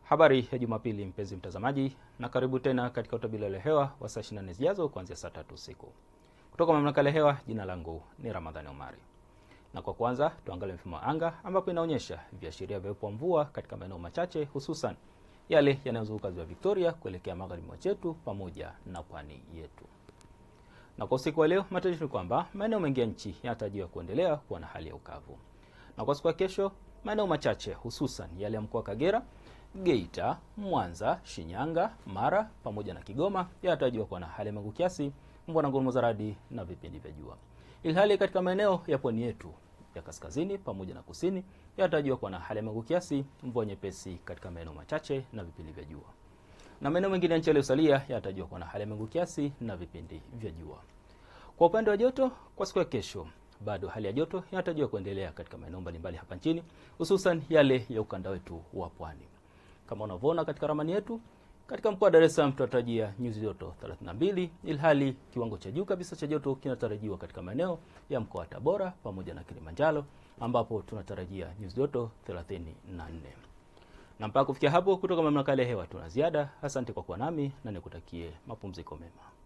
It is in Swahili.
Habari ya Jumapili mpenzi mtazamaji, na karibu tena katika utabiri wa hewa wa saa 24 zijazo kuanzia saa tatu usiku kutoka mamlaka ya hewa. Jina langu ni Ramadhani Omari, na kwa kwanza tuangalie mfumo wa anga ambapo inaonyesha viashiria vya uwepo wa mvua katika maeneo machache, hususan yale yanayozunguka ziwa Victoria kuelekea magharibi mwa chetu pamoja na pwani yetu. Na kwa usiku wa leo, matarajio ni kwamba maeneo mengi ya nchi yanatarajiwa kuendelea kuwa na hali ya ukavu, na kwa siku ya kesho maeneo machache hususan yale ya mkoa wa Kagera Geita, Mwanza, Shinyanga, Mara pamoja na Kigoma yanatarajiwa kuwa na hali ya mawingu kiasi, mvua na ngurumo za radi na vipindi vya jua. Ilhali katika maeneo ya pwani yetu ya kaskazini pamoja na kusini yanatarajiwa kuwa na hali ya mawingu kiasi, mvua nyepesi katika maeneo machache na vipindi vya jua. Na maeneo mengine ya nchi yaliyosalia yanatarajiwa kuwa na hali ya mawingu kiasi na vipindi vya jua. Kwa upande wa joto, kwa siku ya kesho bado hali ya joto inatarajiwa kuendelea katika maeneo mbalimbali hapa nchini, hususan yale ya ukanda wetu wa pwani. Kama unavyoona katika ramani yetu, katika mkoa wa Dar es Salaam tunatarajia nyuzi joto 32, ilhali kiwango cha juu kabisa cha joto kinatarajiwa katika maeneo ya mkoa wa Tabora pamoja na Kilimanjaro ambapo tunatarajia nyuzi joto 34. Na mpaka kufikia hapo, kutoka mamlaka ya hewa tuna ziada. Asante kwa kuwa nami na nikutakie mapumziko mema.